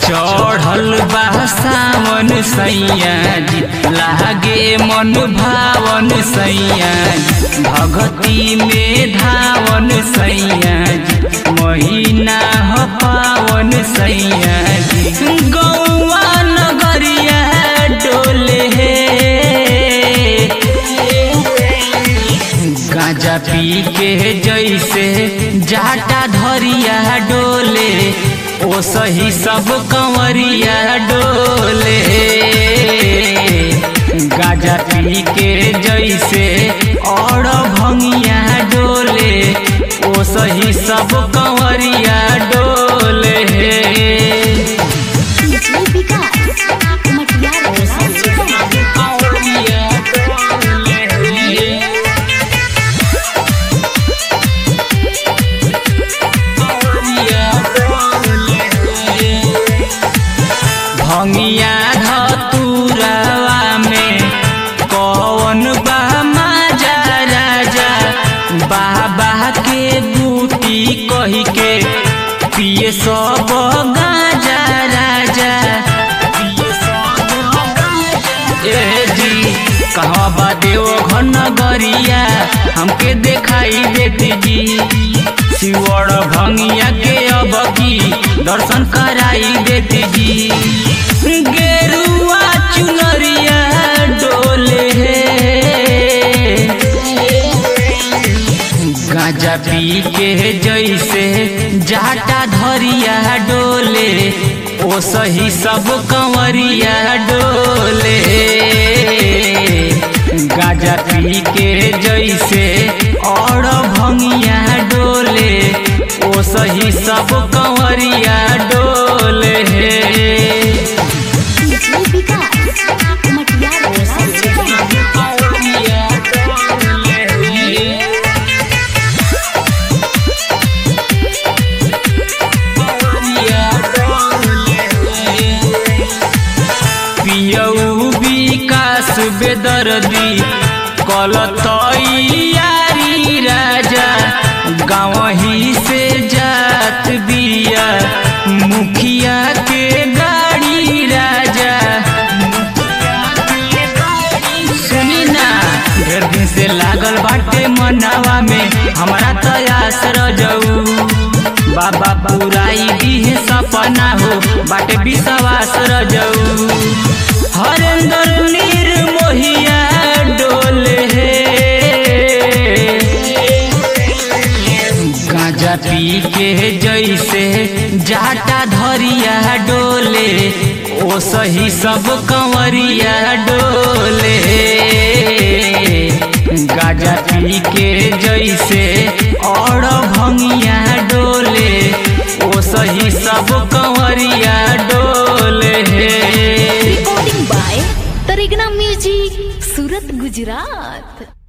चढ़ल बा सावन सैया जी लागे मन भावन सैया जी भगती में धावन सैया जी महीना ह पावन सैया जी गौआ नगरिया डोले गांजा पी के जैसे जाटा धरिया डोले ओ सही सब कंवरिया डोले गांजा पी के जैसे और भंगिया डोले ओ सही सब कंवरिया डोले डीजे विकास मटियार सीतामढ़ी कंवरिया डोले भंगिया धतुरवा में कौन बा माजा राजा बाबा के बूटी कही के पिए सब गाजा राजा पिए सब ए जी कहवा बा देव घन गरिया हमके देखाई देती जी शिवड़ भंगिया के अब की दर्शन कराई देती जी गेरुआ चुनरिया डोले गांजा पी के जैसे जाटा धरिया डोले ओ सही सब कंवरिया डोले गांजा पी के जैसे और भंगिया डोले ओ सही सब कंवरिया डोले डीजे विकास मटियार सीतामढ़ी पियऊ विकास बेदर्दी कलतैयारी राजा गाँव ही से जात बिया मुखिया के गाड़ी राजा सुनी ना ढेर दिन से लागल बाटे मनावा में हमारा तयास रजऊ बाबा पुराई दिहे सपना हो बाटे विश्वास रजऊ हरेंद्र निर्मोहिया डोले गांजा पी के जैसे जाटा धरिया डोले ओ सही सब कंवरिया डोले गांजा पी के जैसे और भंगिया डोले ओ सही सब कंवरिया डोले recording by Taregna music Surat Gujarat